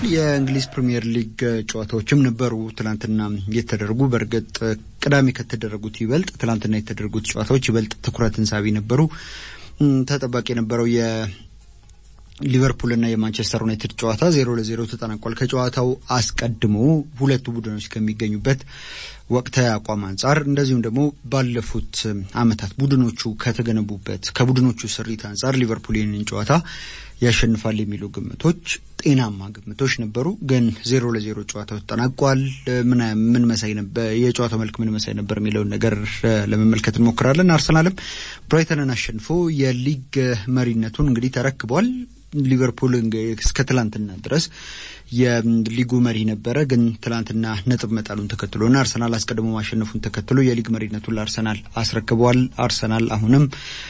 የእንግሊዝ ፕሪምየር ሊግ ጨዋታዎችም ነበሩ ትላንትና የተደረጉ። በእርግጥ ቅዳሜ ከተደረጉት ይበልጥ ትላንትና የተደረጉት ጨዋታዎች ይበልጥ ትኩረትን ሳቢ ነበሩ። ተጠባቂ የነበረው የሊቨርፑልና የማንቸስተር ዩናይትድ ጨዋታ ዜሮ ለዜሮ ተጠናቋል። ከጨዋታው አስቀድሞ ሁለቱ ቡድኖች ከሚገኙበት ወቅታዊ አቋም አንጻር እንደዚሁም ደግሞ ባለፉት ዓመታት ቡድኖቹ ከተገነቡበት ከቡድኖቹ ስሪት አንጻር ሊቨርፑል ይህንን ጨዋታ ያሸንፋል የሚሉ ግምቶች ጤናማ ግምቶች ነበሩ። ግን ዜሮ ለዜሮ ጨዋታው ተጠናቋል። ምን መሳይ ነበር የጨዋታው መልክ ምን መሳይ ነበር የሚለውን ነገር ለመመልከት እንሞክራለን። አርሰናልም ብራይተንን አሸንፎ የሊግ መሪነቱን እንግዲህ ተረክቧል። ሊቨርፑል እስከ ትላንትና ድረስ የሊጉ መሪ ነበረ። ግን ትላንትና ነጥብ መጣሉን ተከትሎና አርሰናል አስቀድሞ ማሸነፉን ተከትሎ የሊግ መሪነቱን ለአርሰናል አስረክበዋል። አርሰናል አሁንም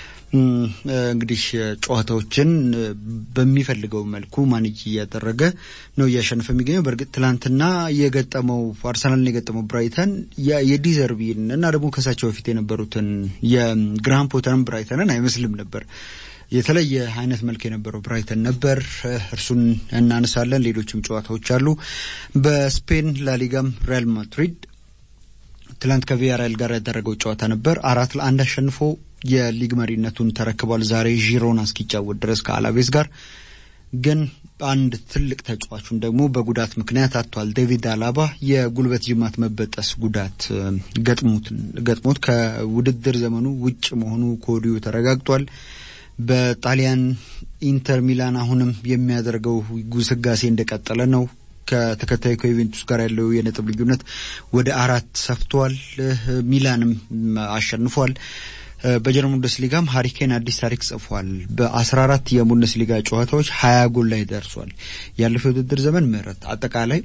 እንግዲህ ጨዋታዎችን በሚፈልገው መልኩ ማኔጅ እያደረገ ነው እያሸነፈ የሚገኘው። በእርግጥ ትላንትና የገጠመው አርሰናልን የገጠመው ብራይተን የዲዘርቢን እና ደግሞ ከሳቸው በፊት የነበሩትን የግራሃም ፖተርን ብራይተንን አይመስልም ነበር። የተለየ አይነት መልክ የነበረው ብራይተን ነበር። እርሱን እናነሳለን። ሌሎችም ጨዋታዎች አሉ። በስፔን ላሊጋም ሪያል ማድሪድ ትላንት ከቪያሪያል ጋር ያደረገው ጨዋታ ነበር። አራት ለአንድ አሸንፎ የሊግ መሪነቱን ተረክቧል። ዛሬ ዢሮና እስኪጫወት ድረስ ከአላቬስ ጋር ግን አንድ ትልቅ ተጫዋቹን ደግሞ በጉዳት ምክንያት አጥቷል። ዴቪድ አላባ የጉልበት ጅማት መበጠስ ጉዳት ገጥሞት ከውድድር ዘመኑ ውጭ መሆኑ ከወዲሁ ተረጋግጧል። በጣሊያን ኢንተር ሚላን አሁንም የሚያደርገው ጉስጋሴ እንደቀጠለ ነው። ከተከታዩ ከዩቬንቱስ ጋር ያለው የነጥብ ልዩነት ወደ አራት ሰፍቷል። ሚላንም አሸንፏል። በጀርመን ቡንደስሊጋም ሀሪኬን አዲስ ታሪክ ጽፏል። በአስራ አራት የቡንደስሊጋ ጨዋታዎች ሀያ ጎል ላይ ደርሷል። ያለፈው የውድድር ዘመን ምህረት አጠቃላይ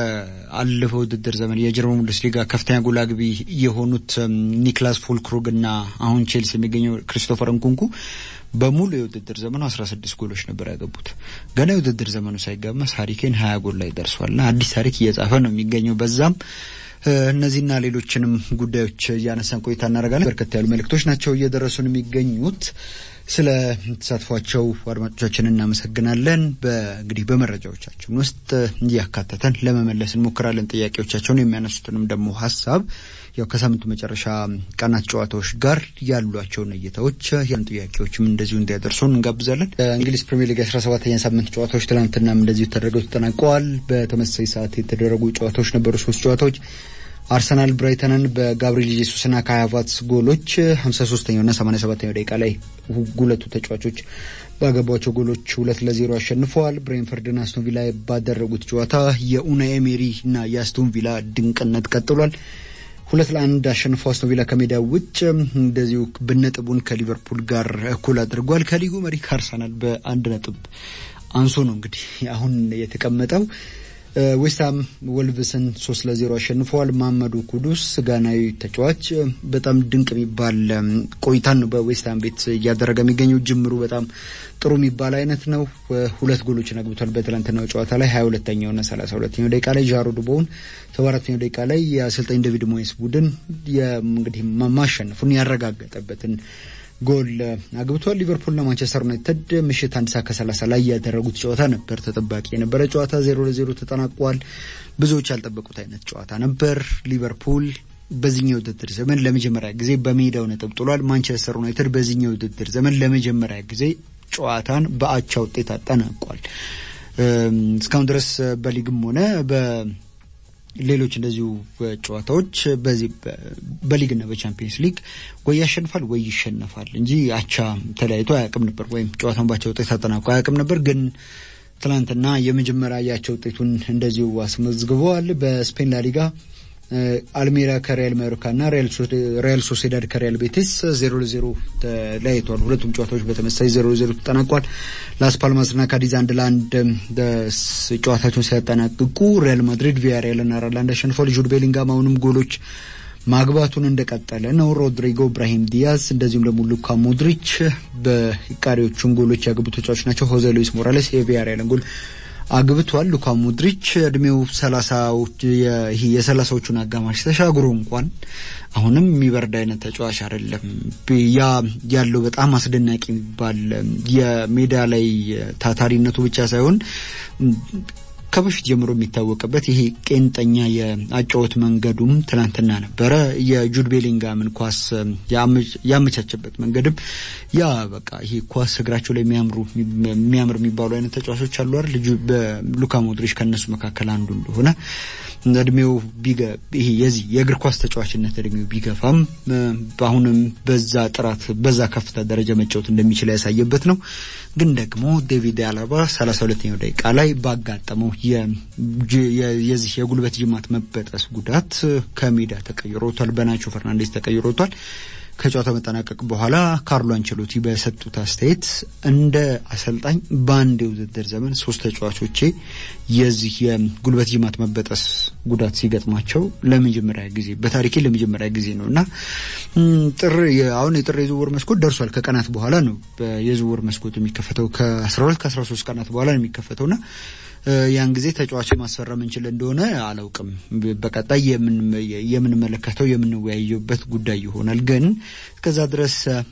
የአለፈው ውድድር ዘመን የጀርመን ቡንደስሊጋ ከፍተኛ ጎል አግቢ የሆኑት ኒክላስ ፉልክሩግ እና አሁን ቼልሲ የሚገኘው ክሪስቶፈር እንኩንኩ በሙሉ የውድድር ዘመኑ አስራ ስድስት ጎሎች ነበር ያገቡት። ገና የውድድር ዘመኑ ሳይጋመስ ሀሪኬን ሀያ ጎል ላይ ደርሷልና አዲስ ታሪክ እየጻፈ ነው የሚገኘው በዛም እነዚህና ሌሎችንም ጉዳዮች እያነሳን ቆይታ እናደርጋለን። በርከት ያሉ መልእክቶች ናቸው እየደረሱን የሚገኙት። ስለ ተሳትፏቸው አድማጮቻችን እናመሰግናለን። በእንግዲህ በመረጃዎቻችን ውስጥ እያካተተን ለመመለስ እንሞክራለን። ጥያቄዎቻቸውን የሚያነሱትንም ደግሞ ሀሳብ ያው ከሳምንቱ መጨረሻ ቀናት ጨዋታዎች ጋር ያሏቸውን እይታዎች ያን ጥያቄዎችም እንደዚሁ እንዲያደርሱን እንጋብዛለን። እንግሊዝ ፕሪሚየር ሊግ አስራ ሰባተኛ ሳምንት ጨዋታዎች ትናንትናም እንደዚሁ ተደርገው ተጠናቀዋል። በተመሳሳይ ሰዓት የተደረጉ ጨዋታዎች ነበሩ። ሶስት ጨዋታዎች አርሰናል ብራይተንን በጋብሪኤል ጄሱስና ካይ ሃቨርትዝ ጎሎች ሀምሳ ሶስተኛውና ሰማኒያ ሰባተኛው ደቂቃ ላይ ሁለቱ ተጫዋቾች ባገቧቸው ጎሎች ሁለት ለዜሮ አሸንፈዋል። ብሬንፈርድና አስቶን ቪላ ባደረጉት ጨዋታ የኡናይ ኤሜሪ እና የአስቶን ቪላ ድንቅነት ቀጥሏል። ሁለት ለአንድ አሸንፈው አስቶን ቪላ ከሜዳ ውጭ እንደዚሁ በነጥቡን ከሊቨርፑል ጋር እኩል አድርጓል። ከሊጉ መሪ ከአርሰናል በአንድ ነጥብ አንሶ ነው እንግዲህ አሁን የተቀመጠው። ዌስትሃም ወልቭስን ሶስት ለዜሮ አሸንፈዋል። ማመዱ ኩዱስ ጋናዊ ተጫዋች በጣም ድንቅ የሚባል ቆይታን ነው በዌስትሃም ቤት እያደረገ የሚገኘው። ጅምሩ በጣም ጥሩ የሚባል አይነት ነው። ሁለት ጎሎችን አግብቷል በትላንትናው ጨዋታ ላይ ሀያ ሁለተኛውና ሰላሳ ሁለተኛው ደቂቃ ላይ ጃሮድ ቦውን ሰባ አራተኛው ደቂቃ ላይ የአሰልጣኝ ዴቪድ ሞይስ ቡድን እንግዲህ ማሸነፉን ያረጋገጠበትን ጎል አግብቷል። ሊቨርፑልና ማንቸስተር ዩናይትድ ምሽት አንድ ሰዓት ከሰላሳ ላይ ያደረጉት ጨዋታ ነበር ተጠባቂ የነበረ ጨዋታ ዜሮ ለዜሮ ተጠናቋል። ብዙዎች ያልጠበቁት አይነት ጨዋታ ነበር። ሊቨርፑል በዚህኛው ውድድር ዘመን ለመጀመሪያ ጊዜ በሜዳው ነጥብ ጥሏል። ማንቸስተር ዩናይትድ በዚህኛው ውድድር ዘመን ለመጀመሪያ ጊዜ ጨዋታን በአቻ ውጤት አጠናቋል። እስካሁን ድረስ በሊግም ሆነ በ ሌሎች እንደዚሁ ጨዋታዎች በዚህ በሊግና በቻምፒየንስ ሊግ ወይ ያሸንፋል ወይ ይሸነፋል እንጂ አቻ ተለያይቶ አያውቅም ነበር፣ ወይም ጨዋታውን ባቻ ውጤት አጠናቆ አያውቅም ነበር። ግን ትናንትና የመጀመሪያ ያቸው ውጤቱን እንደዚሁ አስመዝግበዋል። በስፔን ላሊጋ አልሜራ ከሪያል ማዮርካና ሪያል ሶሴዳድ ከሪያል ቤቲስ ዜሮ ለዜሮ ተለያይተዋል። ሁለቱም ጨዋታዎች በተመሳሳይ ዜሮ ለዜሮ ተጠናቋል። ላስ ፓልማስና ካዲዝ አንድ ለአንድ ጨዋታቸውን ሲያጠናቅቁ ሪያል ማድሪድ ቪያሪያልን አራት ለአንድ አሸንፏል። ጁድ ቤሊንጋም አሁንም ጎሎች ማግባቱን እንደቀጠለ ነው። ሮድሪጎ፣ ብራሂም ዲያዝ እንደዚሁም ደግሞ ሉካ ሞድሪች በቃሪዎቹን ጎሎች ያገቡ ተጫዋቾች ናቸው። ሆዜ ሉዊስ ሞራሌስ የቪያሪያልን ጎል አግብቷል። ሉካ ሞድሪች እድሜው የሰላሳዎቹን አጋማሽ ተሻግሮ እንኳን አሁንም የሚበርድ አይነት ተጫዋች አይደለም። ያ ያለው በጣም አስደናቂ የሚባል የሜዳ ላይ ታታሪነቱ ብቻ ሳይሆን ከበፊት ጀምሮ የሚታወቅበት ይሄ ቄንጠኛ የአጫወት መንገዱም ትናንትና ነበረ። የጁድ ቤሊንጋምን ኳስ ያመቻቸበት መንገድም ያ በቃ ይሄ ኳስ እግራቸው ላይ የሚያምሩ የሚያምር የሚባሉ አይነት ተጫዋቾች አሉ አይደል? ሉካ ሞድሪች ከእነሱ መካከል አንዱ እንደሆነ እድሜው ይሄ የዚህ የእግር ኳስ ተጫዋችነት እድሜው ቢገፋም አሁንም በዛ ጥራት በዛ ከፍታ ደረጃ መጫወት እንደሚችል ያሳየበት ነው። ግን ደግሞ ዴቪድ አላባ ሰላሳ ሁለተኛው ደቂቃ ላይ ባጋጠመው የዚህ የጉልበት ጅማት መበጠስ ጉዳት ከሜዳ ተቀይሮ ወጥቷል። በናቾ ፈርናንዴስ ተቀይሮ ወጥቷል። ከጨዋታው መጠናቀቅ በኋላ ካርሎ አንቸሎቲ በሰጡት አስተያየት እንደ አሰልጣኝ በአንድ የውድድር ዘመን ሶስት ተጫዋቾቼ የዚህ የጉልበት ጅማት መበጠስ ጉዳት ሲገጥማቸው ለመጀመሪያ ጊዜ በታሪኬ ለመጀመሪያ ጊዜ ነው እና ጥር አሁን የጥር የዝውውር መስኮት ደርሷል። ከቀናት በኋላ ነው የዝውውር መስኮት የሚከፈተው ከአስራ ሁለት ከአስራ ሶስት ቀናት በኋላ ነው የሚከፈተውና ያን ጊዜ ተጫዋች ማስፈረም እንችል እንደሆነ አላውቅም። በቀጣይ የምንመለከተው የምንወያየበት ጉዳይ ይሆናል። ግን እስከዛ ድረስ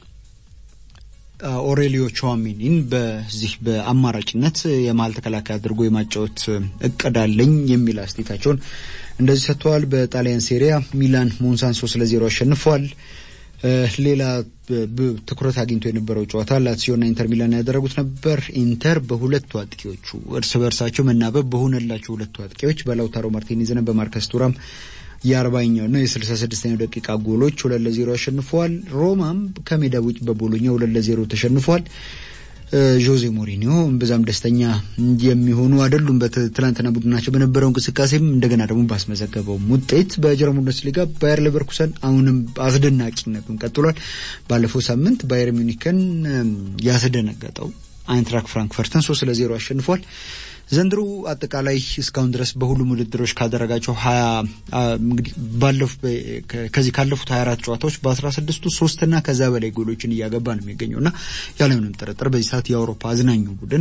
ኦሬሊዮ ቹዋሜኒን በዚህ በአማራጭነት የመሀል ተከላካይ አድርጎ የማጫወት እቅድ አለኝ የሚል አስተያየታቸውን እንደዚህ ሰጥተዋል። በጣሊያን ሴሪያ ሚላን ሞንሳን ሶስት ለዜሮ አሸንፏል። ሌላ ትኩረት አግኝቶ የነበረው ጨዋታ ላትሲዮና ኢንተር ሚላን ያደረጉት ነበር። ኢንተር በሁለቱ አጥቂዎቹ እርስ በርሳቸው መናበብ በሆነላቸው ሁለቱ አጥቂዎች በላውታሮ ማርቲኔዝና በማርከስ ቱራም የአርባኛው ነው የስልሳ ስድስተኛው ደቂቃ ጎሎች ሁለት ለዜሮ አሸንፈዋል። ሮማም ከሜዳ ውጭ በቦሎኛ ሁለት ለዜሮ ተሸንፏል። ጆዜ ሞሪኒዮ እምብዛም ደስተኛ የሚሆኑ አይደሉም። በትላንትና ቡድናቸው በነበረው እንቅስቃሴም እንደገና ደግሞ ባስመዘገበውም ውጤት በጀርመን ቡንደስሊጋ ባየር ሌቨርኩሰን አሁንም አስደናቂነቱን ቀጥሏል። ባለፈው ሳምንት ባየር ሚኒክን ያስደነገጠው አይንትራክ ፍራንክፈርትን ሶስት ለዜሮ አሸንፏል። ዘንድሮ አጠቃላይ እስካሁን ድረስ በሁሉም ውድድሮች ካደረጋቸው ሀያ እንግዲህ ባለፉ ከዚህ ካለፉት ሀያ አራት ጨዋታዎች በአስራ ስድስቱ ሶስትና ከዛ በላይ ጎሎችን እያገባ ነው የሚገኘው እና ያለምንም ጥርጥር በዚህ ሰዓት የአውሮፓ አዝናኙ ቡድን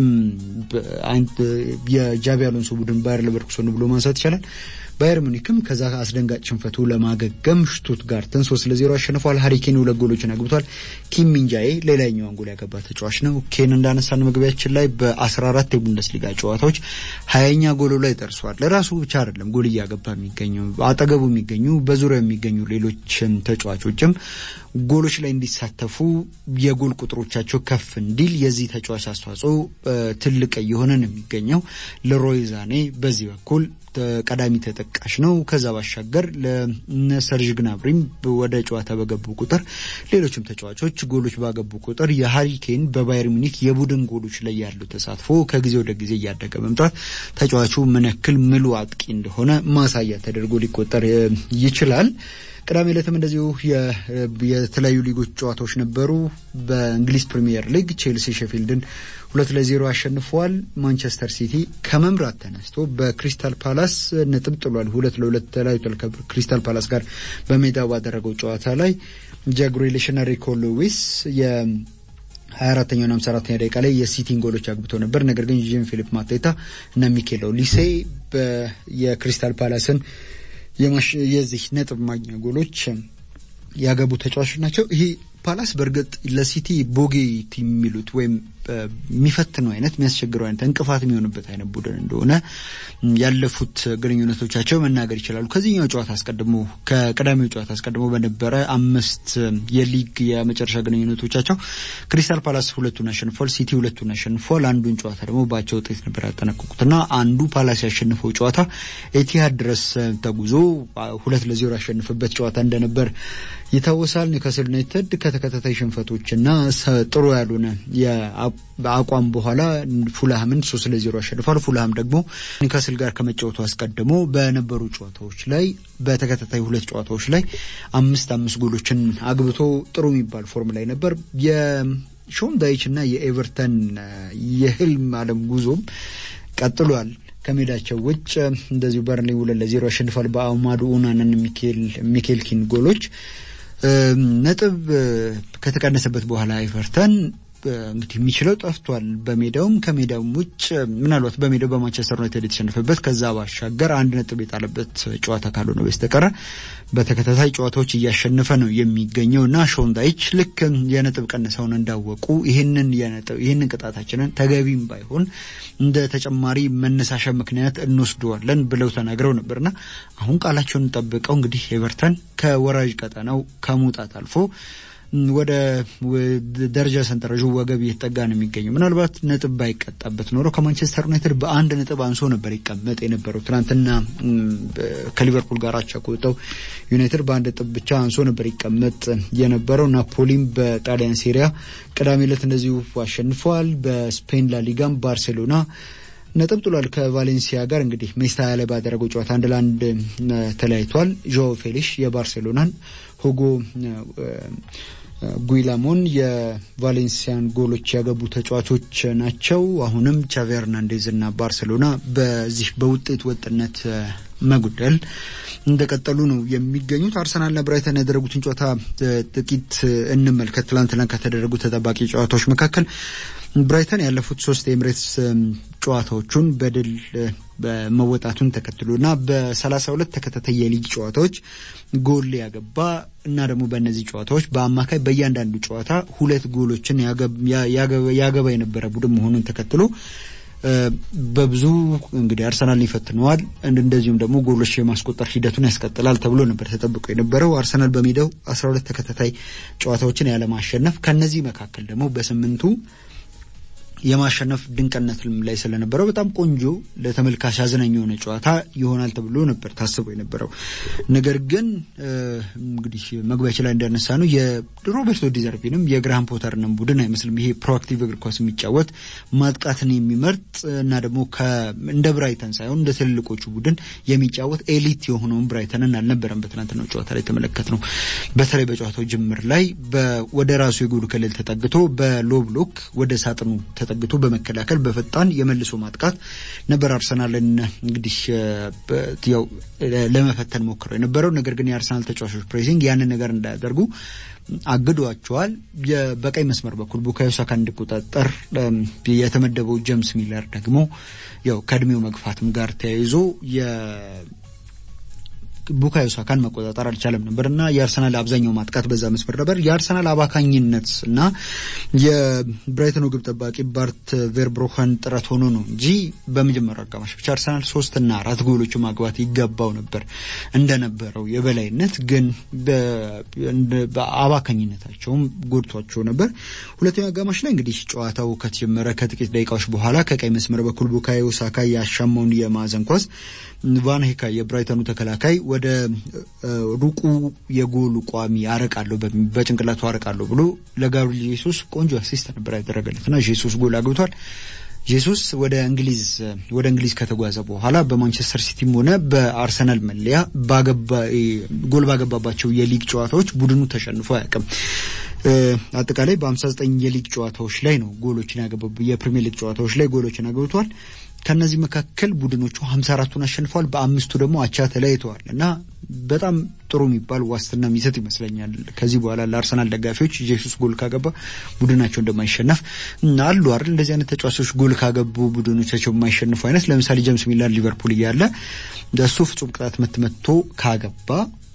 የጃቢ አሎንሶ ቡድን ባየር ሌቨርኩሰን ብሎ ማንሳት ይቻላል። ባየር ሙኒክም ከዛ አስደንጋጭ ሽንፈቱ ለማገገም ሽቱትጋርትን ሶስት ለዜሮ አሸንፏል። ሀሪኬን ሁለት ጎሎችን አግብቷል። ኪም ሚንጃዬ ሌላኛውን ጎል ያገባ ተጫዋች ነው። ኬን እንዳነሳን መግቢያችን ላይ በአስራ አራት የቡንደስሊጋ ጨዋታዎች ሀያኛ ጎሉ ላይ ደርሷል። ለራሱ ብቻ አይደለም ጎል እያገባ የሚገኙ አጠገቡ የሚገኙ በዙሪያው የሚገኙ ሌሎች ተጫዋቾችም ጎሎች ላይ እንዲሳተፉ የጎል ቁጥሮቻቸው ከፍ እንዲል የዚህ ተጫዋች አስተዋጽኦ ትልቅ እየሆነ ነው የሚገኘው። ለሮይ ዛኔ በዚህ በኩል ቀዳሚ ተጠቃሽ ነው። ከዛ ባሻገር ለነ ሰርዥ ግናብሪም ወደ ጨዋታ በገቡ ቁጥር ሌሎችም ተጫዋቾች ጎሎች ባገቡ ቁጥር የሀሪኬን በባየር ሚኒክ የቡድን ጎሎች ላይ ያለው ተሳትፎ ከጊዜ ወደ ጊዜ እያደገ መምጣት ተጫዋቹ ምን ያክል ምሉ አጥቂ እንደሆነ ማሳያ ተደርጎ ሊቆጠር ይችላል። ቅዳሜ ዕለትም እንደዚሁ የተለያዩ ሊጎች ጨዋታዎች ነበሩ። በእንግሊዝ ፕሪሚየር ሊግ ቼልሲ ሼፊልድን ሁለት ለዜሮ አሸንፈዋል። ማንቸስተር ሲቲ ከመምራት ተነስቶ በክሪስታል ፓላስ ነጥብ ጥሏል። ሁለት ለሁለት ተለያይቷል ከክሪስታል ፓላስ ጋር በሜዳው ባደረገው ጨዋታ ላይ ጃክ ግሪሊሽና ሪኮ ሉዊስ የ ሀያ አራተኛውና ሃምሳ አራተኛ ደቂቃ ላይ የሲቲን ጎሎች አግብተው ነበር። ነገር ግን ጂን ፊሊፕ ማቴታ እና ሚኬል ኦሊሴ የክሪስታል ፓላስን የዚህ ነጥብ ማግኛ ጎሎች ያገቡ ተጫዋቾች ናቸው። ይሄ ፓላስ በእርግጥ ለሲቲ ቦጌት የሚሉት ወይም የሚፈትነው አይነት የሚያስቸግረው አይነት እንቅፋት የሚሆንበት አይነት ቡድን እንደሆነ ያለፉት ግንኙነቶቻቸው መናገር ይችላሉ። ከዚህኛው ጨዋታ አስቀድሞ ከቀዳሚው ጨዋታ አስቀድሞ በነበረ አምስት የሊግ የመጨረሻ ግንኙነቶቻቸው ክሪስታል ፓላስ ሁለቱን አሸንፏል፣ ሲቲ ሁለቱን አሸንፏል። አንዱን ጨዋታ ደግሞ በአቻ ውጤት ነበር ያጠናቀቁትና አንዱ ፓላስ ያሸንፈው ጨዋታ ኤቲሃድ ድረስ ተጉዞ ሁለት ለዜሮ ያሸንፍበት ጨዋታ እንደነበር ይታወሳል። ኒውካስል ዩናይትድ ከተከታታይ ሽንፈቶችና ጥሩ ያልሆነ በአቋም በኋላ ፉልሃምን ሶስት ለዜሮ አሸንፏል። ፉልሃም ደግሞ ኒውካስል ጋር ከመጫወቱ አስቀድሞ በነበሩ ጨዋታዎች ላይ በተከታታይ ሁለት ጨዋታዎች ላይ አምስት አምስት ጎሎችን አግብቶ ጥሩ የሚባል ፎርም ላይ ነበር። የሾን ዳይች እና የኤቨርተን የህልም አለም ጉዞም ቀጥሏል። ከሜዳቸው ውጭ እንደዚሁ በርንሊ ሁለት ለዜሮ አሸንፏል። በአማዱ ኡናንን ሚኬል ኪን ጎሎች ነጥብ ከተቀነሰበት በኋላ ኤቨርተን እንግዲህ የሚችለው ጠፍቷል። በሜዳውም ከሜዳውም ውጭ ምናልባት በሜዳው በማንቸስተር ዩናይትድ የተሸነፈበት ከዛ ባሻገር አንድ ነጥብ የጣለበት ጨዋታ ካልሆነ በስተቀረ በተከታታይ ጨዋታዎች እያሸነፈ ነው የሚገኘው እና ሾንዳይች ልክ የነጥብ ቀንሰውን እንዳወቁ ይህንን የነጥብ ይህንን ቅጣታችንን ተገቢም ባይሆን እንደ ተጨማሪ መነሳሻ ምክንያት እንወስደዋለን ብለው ተናግረው ነበርና አሁን ቃላቸውን ጠብቀው እንግዲህ ኤቨርተን ከወራጅ ቀጠናው ከመውጣት አልፎ ወደ ደረጃ ሰንጠረዡ ወገብ እየተጠጋ ነው የሚገኘው። ምናልባት ነጥብ ባይቀጣበት ኖሮ ከማንቸስተር ዩናይትድ በአንድ ነጥብ አንሶ ነበር ይቀመጥ የነበረው። ትናንትና ከሊቨርፑል ጋር አቻ ከወጣው ዩናይትድ በአንድ ነጥብ ብቻ አንሶ ነበር ይቀመጥ የነበረው። ናፖሊም በጣሊያን ሴሪያ ቅዳሜ ዕለት እንደዚሁ አሸንፈዋል። በስፔን ላሊጋም ባርሴሎና ነጥብ ጥሏል ከቫሌንሲያ ጋር እንግዲህ ሜስታያ ላይ ባደረገው ጨዋታ አንድ ለአንድ ተለያይቷል። ዦ ፌሊሽ የባርሴሎናን ሁጎ ጉይላሞን የቫሌንሲያን ጎሎች ያገቡ ተጫዋቾች ናቸው። አሁንም ቻቪ ሄርናንዴዝ እና ባርሴሎና በዚህ በውጤት ወጥነት መጉደል እንደቀጠሉ ነው የሚገኙት። አርሰናልና ብራይተን ያደረጉትን ጨዋታ ጥቂት እንመልከት። ትላንትና ከተደረጉ ተጠባቂ ጨዋታዎች መካከል ብራይተን ያለፉት ሶስት የኤምሬትስ ጨዋታዎቹን በድል መወጣቱን ተከትሎ እና በሰላሳ ሁለት ተከታታይ የሊግ ጨዋታዎች ጎል ያገባ እና ደግሞ በእነዚህ ጨዋታዎች በአማካይ በእያንዳንዱ ጨዋታ ሁለት ጎሎችን ያገባ የነበረ ቡድን መሆኑን ተከትሎ በብዙ እንግዲህ አርሰናልን ይፈትነዋል። እንደዚሁም ደግሞ ጎሎች የማስቆጠር ሂደቱን ያስቀጥላል ተብሎ ነበር ተጠብቆ የነበረው። አርሰናል በሜዳው አስራ ሁለት ተከታታይ ጨዋታዎችን ያለማሸነፍ ከነዚህ መካከል ደግሞ በስምንቱ የማሸነፍ ድንቅነት ላይ ስለነበረው በጣም ቆንጆ ለተመልካች አዝናኝ የሆነ ጨዋታ ይሆናል ተብሎ ነበር ታስቦ የነበረው። ነገር ግን እንግዲህ መግቢያችን ላይ እንዳነሳ ነው የሮቤርቶ ዲዘርቢንም የግራሃም ፖተርንም ቡድን አይመስልም። ይሄ ፕሮአክቲቭ እግር ኳስ የሚጫወት ማጥቃትን የሚመርጥ እና ደግሞ እንደ ብራይተን ሳይሆን እንደ ትልልቆቹ ቡድን የሚጫወት ኤሊት የሆነውን ብራይተንን አልነበረም በትናንትናው ጨዋታ ላይ ተመለከት ነው። በተለይ በጨዋታው ጅምር ላይ ወደ ራሱ የጎል ክልል ተጠግቶ በሎ ብሎክ ወደ ሳጥኑ ተጠግቶ በመከላከል በፈጣን የመልሶ ማጥቃት ነበር አርሰናልን እንግዲህ ያው ለመፈተን ሞክረው የነበረው። ነገር ግን የአርሰናል ተጫዋቾች ፕሬሲንግ ያንን ነገር እንዳያደርጉ አግዷቸዋል። በቀይ መስመር በኩል ቡካዮ ሳካ እንዲቆጣጠር የተመደበው ጄምስ ሚለር ደግሞ ያው ከእድሜው መግፋትም ጋር ተያይዞ ቡካዮ ሳካን መቆጣጠር አልቻለም ነበር እና የአርሰናል አብዛኛው ማጥቃት በዛ መስመር ነበር። የአርሰናል አባካኝነት እና የብራይተኑ ግብ ጠባቂ ባርት ቬርብሮኸን ጥረት ሆኖ ነው እንጂ በመጀመሪያው አጋማሽ ብቻ አርሰናል ሶስትና አራት ጎሎቹ ማግባት ይገባው ነበር እንደነበረው የበላይነት ግን በአባካኝነታቸውም ጎድቷቸው ነበር። ሁለተኛው አጋማሽ ላይ እንግዲህ ጨዋታው ከተጀመረ ከጥቂት ደቂቃዎች በኋላ ከቀይ መስመር በኩል ቡካዮ ሳካ ያሻማውን የማዕዘን ኳስ ቫን ሄካ የብራይተኑ ተከላካይ ወደ ሩቁ የጎሉ ቋሚ አረቃለሁ በጭንቅላቱ አረቃለሁ ብሎ ለጋብሪል ጄሱስ ቆንጆ አሲስት ነበር ያደረገለትና ጄሱስ ጎል አግብቷል። ጄሱስ ወደ እንግሊዝ ወደ እንግሊዝ ከተጓዘ በኋላ በማንቸስተር ሲቲም ሆነ በአርሰናል መለያ ጎል ባገባባቸው የሊግ ጨዋታዎች ቡድኑ ተሸንፎ አያውቅም። አጠቃላይ በ59 የሊግ ጨዋታዎች ላይ ነው ጎሎችን ያገባ የፕሪሚየር ሊግ ጨዋታዎች ላይ ጎሎችን አግብቷል። ከነዚህ መካከል ቡድኖቹ 54ቱን አሸንፈዋል፣ በአምስቱ ደግሞ አቻ ተለያይተዋል እና በጣም ጥሩ የሚባል ዋስትና የሚሰጥ ይመስለኛል። ከዚህ በኋላ ለአርሰናል ደጋፊዎች ኢየሱስ ጎል ካገባ ቡድናቸው እንደማይሸነፍ አሉ አይደል? እንደዚህ አይነት ተጫዋቾች ጎል ካገቡ ቡድኖቻቸው የማይሸንፉ አይነት ለምሳሌ ጀምስ ሚለር ሊቨርፑል እያለ እሱ ፍጹም ቅጣት ምት መትቶ ካገባ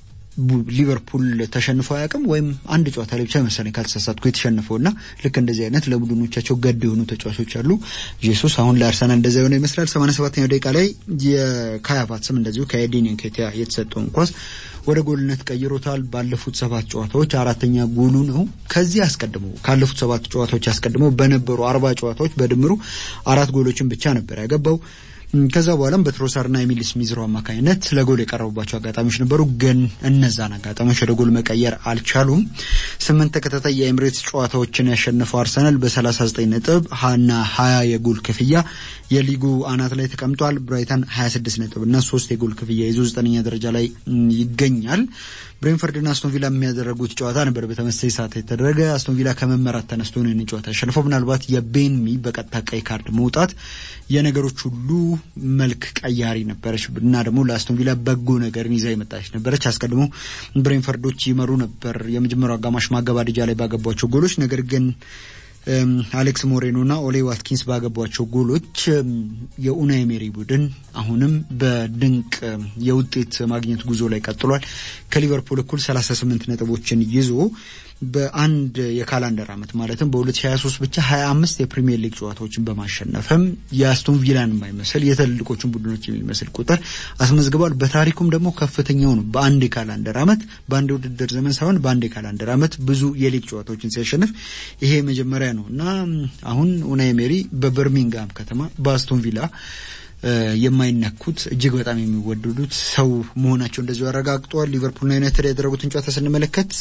ሊቨርፑል ተሸንፎ አያውቅም። ወይም አንድ ጨዋታ ላይ ብቻ መሰለኝ ካልተሳሳትኩ የተሸነፈው እና ልክ እንደዚህ አይነት ለቡድኖቻቸው ገድ የሆኑ ተጫዋቾች አሉ። ጄሱስ አሁን ለአርሰናል እንደዛ የሆነ ይመስላል። ሰማንያ ሰባተኛው ደቂቃ ላይ የካይ ሃቨርትዝም እንደዚሁ ከኤዲን ንኬቲያ የተሰጠውን ኳስ ወደ ጎልነት ቀይሮታል። ባለፉት ሰባት ጨዋታዎች አራተኛ ጎሉ ነው። ከዚህ አስቀድሞ ካለፉት ሰባት ጨዋታዎች አስቀድሞ በነበሩ አርባ ጨዋታዎች በድምሩ አራት ጎሎችን ብቻ ነበር ያገባው። ከዛ በኋላም በትሮሳርና ኤሚል ስሚዝሮ አማካኝነት ለጎል የቀረቡባቸው አጋጣሚዎች ነበሩ፣ ግን እነዛን አጋጣሚዎች ወደ ጎል መቀየር አልቻሉም። ስምንት ተከታታይ የኤምሬትስ ጨዋታዎችን ያሸነፈው አርሰናል በ39 ነጥብ እና 20 የጎል ክፍያ የሊጉ አናት ላይ ተቀምጧል። ብራይተን 26 ነጥብ እና ሶስት የጎል ክፍያ ይዞ ዘጠነኛ ደረጃ ላይ ይገኛል። ብሬንፈርድና አስቶን ቪላ የሚያደረጉት ጨዋታ ነበር በተመሳሳይ ሰዓት የተደረገ። አስቶን ቪላ ከመመራት ተነስቶ ነው ይህንን ጨዋታ ያሸነፈው። ምናልባት የቤንሚ በቀጥታ ቀይ ካርድ መውጣት የነገሮች ሁሉ መልክ ቀያሪ ነበረች እና ደግሞ ለአስቶን ቪላ በጎ ነገርን ይዛ የመጣች ነበረች። አስቀድሞ ብሬንፈርዶች ይመሩ ነበር የመጀመሪያው አጋማሽ ማገባደጃ ላይ ባገቧቸው ጎሎች። ነገር ግን አሌክስ ሞሬኖና ኦሌ ዋትኪንስ ባገቧቸው ጎሎች የኡናይ ሜሪ ቡድን አሁንም በድንቅ የውጤት ማግኘት ጉዞ ላይ ቀጥሏል። ከሊቨርፑል እኩል 38 ነጥቦችን ይዞ በአንድ የካላንደር ዓመት ማለትም በ2023 ብቻ 25 የፕሪሚየር ሊግ ጨዋታዎችን በማሸነፍም የአስቶን ቪላን የማይመስል የትልልቆቹን ቡድኖች የሚመስል ቁጥር አስመዝግቧል። በታሪኩም ደግሞ ከፍተኛው ነው። በአንድ የካላንደር ዓመት በአንድ የውድድር ዘመን ሳይሆን በአንድ የካላንደር ዓመት ብዙ የሊግ ጨዋታዎችን ሲያሸንፍ ይሄ መጀመሪያ ነው እና አሁን ኡናይ ሜሪ በበርሚንግሃም ከተማ በአስቶን ቪላ የማይነኩት እጅግ በጣም የሚወደዱት ሰው መሆናቸው እንደዚሁ አረጋግጠዋል። ሊቨርፑልና ዩናይትድ ያደረጉትን ጨዋታ ስንመለከት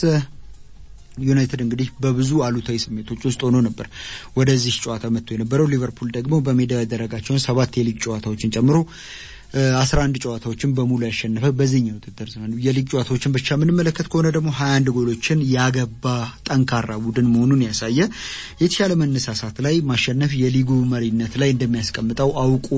ዩናይትድ እንግዲህ በብዙ አሉታዊ ስሜቶች ውስጥ ሆኖ ነበር ወደዚህ ጨዋታ መጥቶ የነበረው። ሊቨርፑል ደግሞ በሜዳው ያደረጋቸውን ሰባት የሊግ ጨዋታዎችን ጨምሮ አስራ አንድ ጨዋታዎችን በሙሉ ያሸነፈ በዚህኛው ውድድር ዘመን የሊግ ጨዋታዎችን ብቻ የምንመለከት ከሆነ ደግሞ ሀያ አንድ ጎሎችን ያገባ ጠንካራ ቡድን መሆኑን ያሳየ የተሻለ መነሳሳት ላይ ማሸነፍ የሊጉ መሪነት ላይ እንደሚያስቀምጠው አውቆ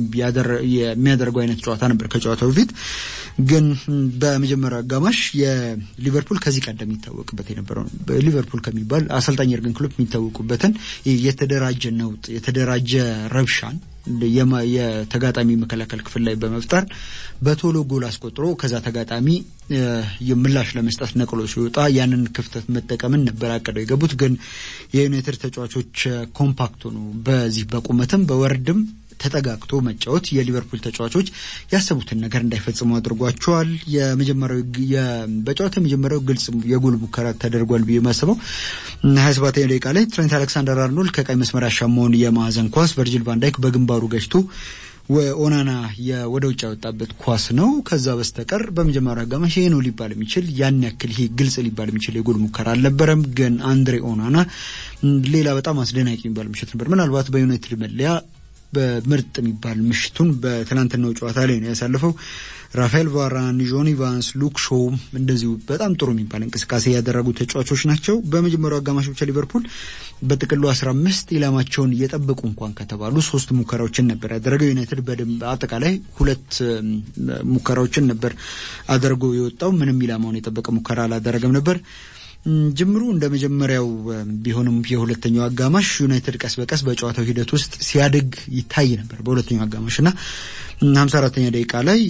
የሚያደርገው አይነት ጨዋታ ነበር። ከጨዋታው በፊት ግን በመጀመሪያው አጋማሽ የሊቨርፑል ከዚህ ቀደም የሚታወቅበት የነበረው ሊቨርፑል ከሚባል አሰልጣኝ የርገን ክሎፕ የሚታወቁበትን የተደራጀ ነውጥ የተደራጀ ረብሻን የተጋጣሚ መከላከል ክፍል ላይ በመፍጠር በቶሎ ጎል አስቆጥሮ ከዛ ተጋጣሚ ምላሽ ለመስጠት ነቅሎ ሲወጣ ያንን ክፍተት መጠቀምን ነበር አቅደው የገቡት። ግን የዩናይትድ ተጫዋቾች ኮምፓክት ሆኑ በዚህ በቁመትም በወርድም ተጠጋግቶ መጫወት የሊቨርፑል ተጫዋቾች ያሰቡትን ነገር እንዳይፈጽሙ አድርጓቸዋል። የመጀመሪያው በጨዋታ የመጀመሪያው ግልጽ የጎል ሙከራ ተደርጓል ብዬ ማስበው ሀያ ሰባተኛ ደቂቃ ላይ ትሬንት አሌክሳንደር አርኖልድ ከቀይ መስመር ያሻማውን የማዕዘን ኳስ ቨርጂል ቫንዳይክ በግንባሩ ገጭቶ ኦናና ወደ ውጭ ያወጣበት ኳስ ነው። ከዛ በስተቀር በመጀመሪያው አጋማሽ ይሄ ነው ሊባል የሚችል ያን ያክል ይሄ ግልጽ ሊባል የሚችል የጎል ሙከራ አልነበረም። ግን አንድሬ ኦናና ሌላ በጣም አስደናቂ የሚባል ምሽት ነበር። ምናልባት በዩናይትድ መለያ በምርጥ የሚባል ምሽቱን በትናንትናው ጨዋታ ላይ ነው ያሳለፈው። ራፋኤል ቫራን፣ ጆኒ ቫንስ፣ ሉክ ሾው እንደዚሁ በጣም ጥሩ የሚባል እንቅስቃሴ ያደረጉ ተጫዋቾች ናቸው። በመጀመሪያው አጋማሽ ብቻ ሊቨርፑል በጥቅሉ አስራ አምስት ኢላማቸውን እየጠበቁ እንኳን ከተባሉ ሶስት ሙከራዎችን ነበር ያደረገው። ዩናይትድ በደንብ አጠቃላይ ሁለት ሙከራዎችን ነበር አድርጎ የወጣው። ምንም ኢላማውን የጠበቀ ሙከራ አላደረገም ነበር። ጅምሩ እንደ መጀመሪያው ቢሆንም የሁለተኛው አጋማሽ ዩናይትድ ቀስ በቀስ በጨዋታው ሂደት ውስጥ ሲያድግ ይታይ ነበር። በሁለተኛው አጋማሽ እና ሀምሳ አራተኛ ደቂቃ ላይ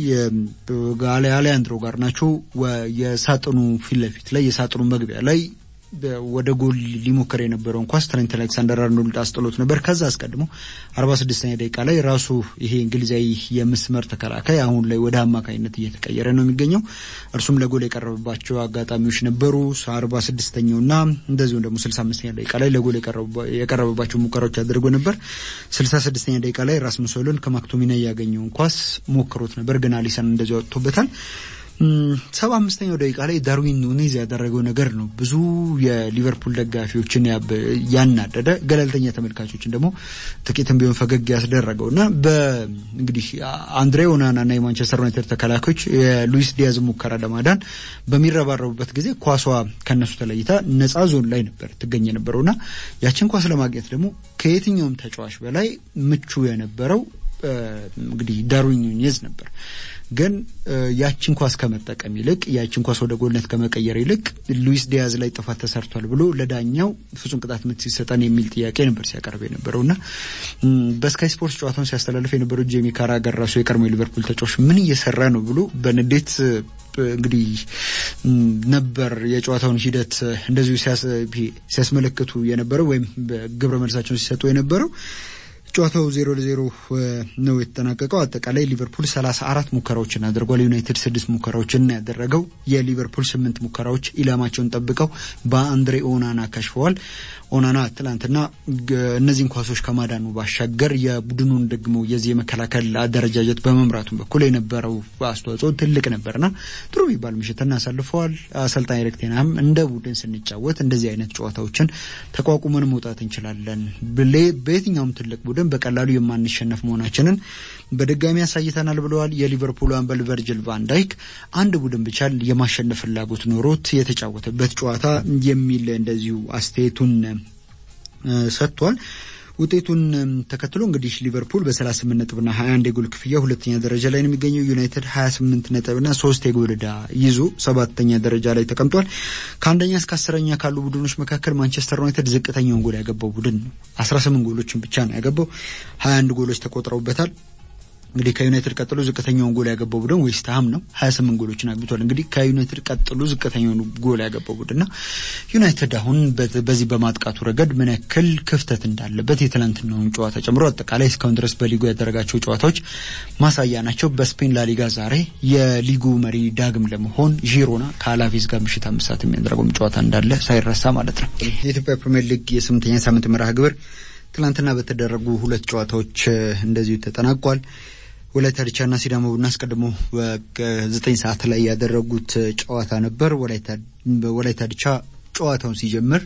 አሌያንድሮ ጋር ናቸው የሳጥኑ ፊት ለፊት ላይ የሳጥኑ መግቢያ ላይ ወደ ጎል ሊሞከር የነበረውን ኳስ ትሬንት አሌክሳንደር አርኖልድ አስጥሎት ነበር። ከዛ አስቀድሞ አርባ ስድስተኛ ደቂቃ ላይ ራሱ ይሄ እንግሊዛዊ የመስመር ተከላካይ አሁን ላይ ወደ አማካኝነት እየተቀየረ ነው የሚገኘው። እርሱም ለጎል የቀረበባቸው አጋጣሚዎች ነበሩ። አርባ ስድስተኛው እና እንደዚሁም ደግሞ ስልሳ አምስተኛ ደቂቃ ላይ ለጎል የቀረበባቸው ሙከራዎች አድርጎ ነበር። ስልሳ ስድስተኛ ደቂቃ ላይ ራስሙስ ሆይሉንድ ከማክቶሚና ያገኘውን ኳስ ሞክሮት ነበር፣ ግን አሊሰን እንደዚህ ወጥቶበታል። ሰባ አምስተኛው ደቂቃ ላይ ዳርዊን ኑኔዝ ያደረገው ነገር ነው ብዙ የሊቨርፑል ደጋፊዎችን ያናደደ ገለልተኛ ተመልካቾችን ደግሞ ጥቂትም ቢሆን ፈገግ ያስደረገው እና በእንግዲህ አንድሬ ኦናና እና የማንቸስተር ዩናይትድ ተከላካዮች የሉዊስ ዲያዝ ሙከራ ለማዳን በሚረባረቡበት ጊዜ ኳሷ ከነሱ ተለይታ ነጻ ዞን ላይ ነበር ትገኝ የነበረው እና ያችን ኳስ ለማግኘት ደግሞ ከየትኛውም ተጫዋች በላይ ምቹ የነበረው እንግዲህ ዳርዊን ኑኔዝ ነበር። ግን ያችን ኳስ ከመጠቀም ይልቅ ያችን ኳስ ወደ ጎልነት ከመቀየር ይልቅ ሉዊስ ዲያዝ ላይ ጥፋት ተሰርቷል ብሎ ለዳኛው ፍጹም ቅጣት ምት ሲሰጠን የሚል ጥያቄ ነበር ሲያቀርብ የነበረው እና በስካይ ስፖርትስ ጨዋታውን ሲያስተላልፍ የነበረው ጄሚ ካራገር ራሱ የቀድሞ የሊቨርፑል ተጫዋች ምን እየሰራ ነው ብሎ በንዴት እንግዲህ ነበር የጨዋታውን ሂደት እንደዚሁ ሲያስመለክቱ የነበረው ወይም ግብረ መልሳቸውን ሲሰጡ የነበረው። ጨዋታው ዜሮ ለዜሮ ነው የተጠናቀቀው። አጠቃላይ ሊቨርፑል ሰላሳ አራት ሙከራዎችን አድርጓል። ዩናይትድ ስድስት ሙከራዎችን ያደረገው የሊቨርፑል ስምንት ሙከራዎች ኢላማቸውን ጠብቀው በአንድሬ ኦናና ከሽፈዋል። ኦናና ትላንትና እነዚህን ኳሶች ከማዳኑ ባሻገር የቡድኑን ደግሞ የዚህ የመከላከል አደረጃጀት በመምራቱ በኩል የነበረው አስተዋጽኦ ትልቅ ነበርና ጥሩ የሚባል ምሽት እናሳልፈዋል። አሰልጣኝ ኤሪክ ቴን ሃግ እንደ ቡድን ስንጫወት እንደዚህ አይነት ጨዋታዎችን ተቋቁመን መውጣት እንችላለን፣ በየትኛውም ትልቅ ቡድን በቀላሉ የማንሸነፍ መሆናችንን በድጋሚ ያሳይተናል ብለዋል። የሊቨርፑል አምበል ቨርጅል ቫን ዳይክ አንድ ቡድን ብቻ የማሸነፍ ፍላጎት ኖሮት የተጫወተበት ጨዋታ የሚል እንደዚሁ አስተያየቱን ሰጥቷል። ውጤቱን ተከትሎ እንግዲህ ሊቨርፑል በ38 ነጥብና 21 የጎል ክፍያ ሁለተኛ ደረጃ ላይ ነው የሚገኘው። ዩናይትድ 28 ነጥብና ሶስት የጎል ዕዳ ይዞ ሰባተኛ ደረጃ ላይ ተቀምጧል። ከአንደኛ እስከ አስረኛ ካሉ ቡድኖች መካከል ማንቸስተር ዩናይትድ ዝቅተኛውን ጎል ያገባው ቡድን ነው። 18 ጎሎችን ብቻ ነው ያገባው። 21 ጎሎች ተቆጥረውበታል። እንግዲህ ከዩናይትድ ቀጥሎ ዝቅተኛውን ጎል ያገባው ቡድን ዌስትሃም ነው። 28 ጎሎችን አግብቷል። እንግዲህ ከዩናይትድ ቀጥሎ ዝቅተኛውን ጎል ያገባው ቡድን ነው። ዩናይትድ አሁን በዚህ በማጥቃቱ ረገድ ምን ያክል ክፍተት እንዳለበት የትናንትናውን ጨዋታ ጨምሮ አጠቃላይ እስካሁን ድረስ በሊጉ ያደረጋቸው ጨዋታዎች ማሳያ ናቸው። በስፔን ላሊጋ ዛሬ የሊጉ መሪ ዳግም ለመሆን ዢሮና ከአላቬዝ ጋር ምሽት አምስት ሰዓት የሚያደርገውም ጨዋታ እንዳለ ሳይረሳ ማለት ነው። የኢትዮጵያ ፕሪምየር ሊግ የስምንተኛ ሳምንት መርሃ ግብር ትናንትና በተደረጉ ሁለት ጨዋታዎች እንደዚሁ ተጠናቋል። ወላይታ ዲቻና ሲዳማ ቡና አስቀድሞ ዘጠኝ ሰዓት ላይ ያደረጉት ጨዋታ ነበር። ወላይታ ዲቻ ጨዋታውን ሲጀምር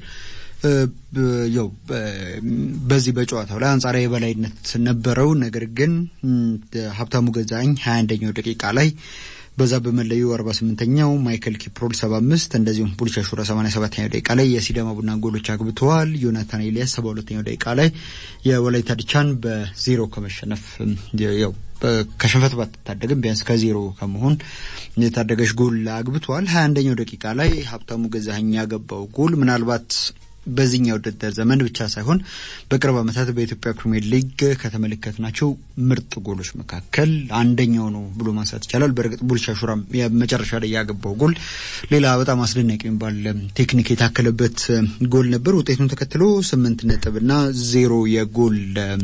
ያው በዚህ በጨዋታው ላይ አንጻራዊ የበላይነት ነበረው። ነገር ግን ሀብታሙ ገዛኝ ሀያ አንደኛው ደቂቃ ላይ በዛ በመለዩ 48ኛው ማይክል ኪፕሮል 75 እንደዚሁም ቡልቻ ሹራ 87ኛው ደቂቃ ላይ የሲዳማ ቡና ጎሎች አግብተዋል። ዮናታን ኤልያስ 72ኛው ደቂቃ ላይ የወላይታ ዲቻን በዜሮ ከመሸነፍ ያው ከሽንፈት ባትታደግም ቢያንስ ከዜሮ ከመሆን የታደገች ጎል አግብተዋል። 21ኛው ደቂቃ ላይ ሀብታሙ ገዛኸኝ ያገባው ጎል ምናልባት በዚህኛው ውድድር ዘመን ብቻ ሳይሆን በቅርብ ዓመታት በኢትዮጵያ ፕሪሚየር ሊግ ከተመለከትናቸው ምርጥ ጎሎች መካከል አንደኛው ነው ብሎ ማንሳት ይቻላል። በእርግጥ ቡልቻ ሹራም መጨረሻ ላይ ያገባው ጎል ሌላ በጣም አስደናቂ የሚባል ቴክኒክ የታከለበት ጎል ነበር። ውጤቱን ተከትሎ ስምንት ነጥብና ዜሮ የጎል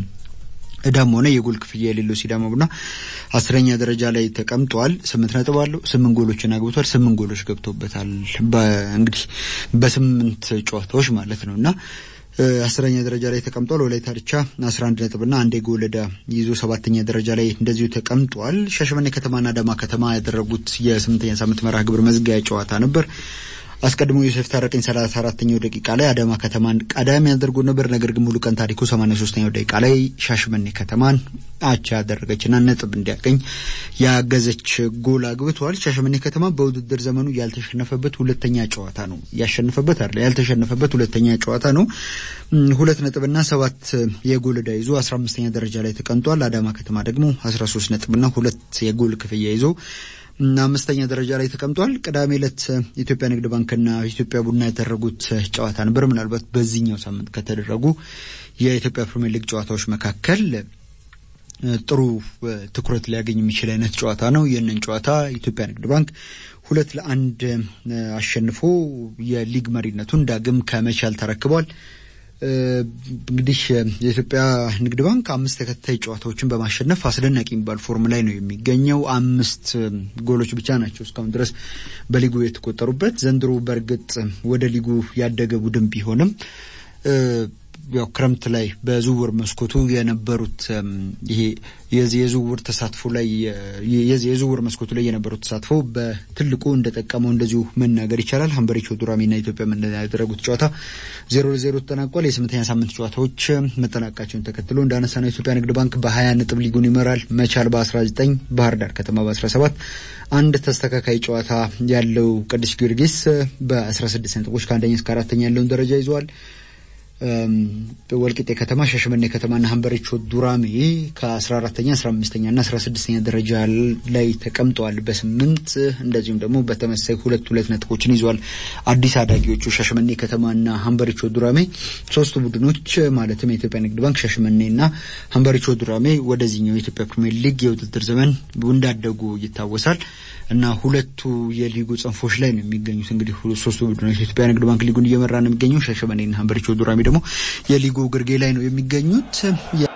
እዳም ሆነ የጎል ክፍያ የሌለው ሲዳማ ቡና አስረኛ ደረጃ ላይ ተቀምጧል። ስምንት ነጥብ አለው። ስምንት ጎሎችን አግብቷል። ስምንት ጎሎች ገብቶበታል። እንግዲህ በስምንት ጨዋታዎች ማለት ነው እና አስረኛ ደረጃ ላይ ተቀምጧል። ወላይታ ዲቻ አስራ አንድ ነጥብና አንድ የጎል ዕዳ ይዞ ሰባተኛ ደረጃ ላይ እንደዚሁ ተቀምጧል። ሻሸመኔ ከተማና አዳማ ከተማ ያደረጉት የስምንተኛ ሳምንት መርሃ ግብር መዝጊያ ጨዋታ ነበር። አስቀድሞ ዮሴፍ ታረቀኝ ሰላሳ አራተኛው ደቂቃ ላይ አዳማ ከተማን ቀዳሚ ያደርጉ ነበር። ነገር ግን ሙሉ ቀን ታሪኩ ሰማንያ ሶስተኛው ደቂቃ ላይ ሻሸመኔ ከተማን አቻ ያደረገችና ነጥብ እንዲያገኝ ያገዘች ጎል አግብተዋል። ሻሸመኔ ከተማ በውድድር ዘመኑ ያልተሸነፈበት ሁለተኛ ጨዋታ ነው። ያሸነፈበት አይደል፣ ያልተሸነፈበት ሁለተኛ ጨዋታ ነው። ሁለት ነጥብና ሰባት የጎል ዕዳ ይዞ አስራ አምስተኛ ደረጃ ላይ ተቀምጧል። አዳማ ከተማ ደግሞ አስራ ሶስት ነጥብና ሁለት የጎል ክፍያ ይዞ አምስተኛ ደረጃ ላይ ተቀምጧል። ቅዳሜ ዕለት ኢትዮጵያ ንግድ ባንክና ኢትዮጵያ ቡና ያደረጉት ጨዋታ ነበር። ምናልባት በዚህኛው ሳምንት ከተደረጉ የኢትዮጵያ ፕሪሚየር ሊግ ጨዋታዎች መካከል ጥሩ ትኩረት ሊያገኝ የሚችል አይነት ጨዋታ ነው። ይህንን ጨዋታ ኢትዮጵያ ንግድ ባንክ ሁለት ለአንድ አሸንፎ የሊግ መሪነቱን ዳግም ከመቻል ተረክቧል። እንግዲህ የኢትዮጵያ ንግድ ባንክ አምስት ተከታታይ ጨዋታዎችን በማሸነፍ አስደናቂ የሚባል ፎርም ላይ ነው የሚገኘው። አምስት ጎሎች ብቻ ናቸው እስካሁን ድረስ በሊጉ የተቆጠሩበት። ዘንድሮ በእርግጥ ወደ ሊጉ ያደገ ቡድን ቢሆንም ያው ክረምት ላይ በዝውውር መስኮቱ የነበሩት ይሄ የዚህ የዝውውር ተሳትፎ ላይ የዚህ የዝውውር መስኮቱ ላይ የነበሩት ተሳትፎ በትልቁ እንደጠቀመው እንደዚሁ መናገር ይቻላል። ሀምበሪቾ ዱራሜና ኢትዮጵያ ያደረጉት ጨዋታ ዜሮ ለዜሮ ተጠናቋል። የስምንተኛ ሳምንት ጨዋታዎች መጠናቃቸውን ተከትሎ እንዳነሳ ነው የኢትዮጵያ ንግድ ባንክ በሀያ ነጥብ ሊጉን ይመራል። መቻል በአስራ ዘጠኝ ባህር ዳር ከተማ በአስራ ሰባት አንድ ተስተካካይ ጨዋታ ያለው ቅዱስ ጊዮርጊስ በአስራ ስድስት ነጥቦች ከአንደኛ እስከ አራተኛ ያለውን ደረጃ ይዘዋል። ወልቂጤ ከተማ፣ ሻሸመኔ ከተማና ሀምበሪቾ ዱራሜ ከ14ተኛ 15ኛ እና 16ኛ ደረጃ ላይ ተቀምጠዋል በስምንት እንደዚሁም ደግሞ በተመሳይ ሁለት ሁለት ነጥቦችን ይዟል። አዲስ አዳጊዎቹ ሻሸመኔ ከተማና ሀምበሪቾ ዱራሜ ሶስቱ ቡድኖች ማለትም የኢትዮጵያ ንግድ ባንክ፣ ሻሸመኔና ሀምበሪቾ ዱራሜ ወደዚህኛው የኢትዮጵያ ፕሪሚየር ሊግ የውድድር ዘመን እንዳደጉ ይታወሳል እና ሁለቱ የሊጉ ጽንፎች ላይ ነው የሚገኙት። እንግዲህ ሶስቱ ቡድኖች የኢትዮጵያ ንግድ ባንክ ሊጉን እየመራ ነው የሚገኘው። ሻሸመኔና ሀምበሪቾ ዱራሜ ደግሞ የሊጉ ግርጌ ላይ ነው የሚገኙት።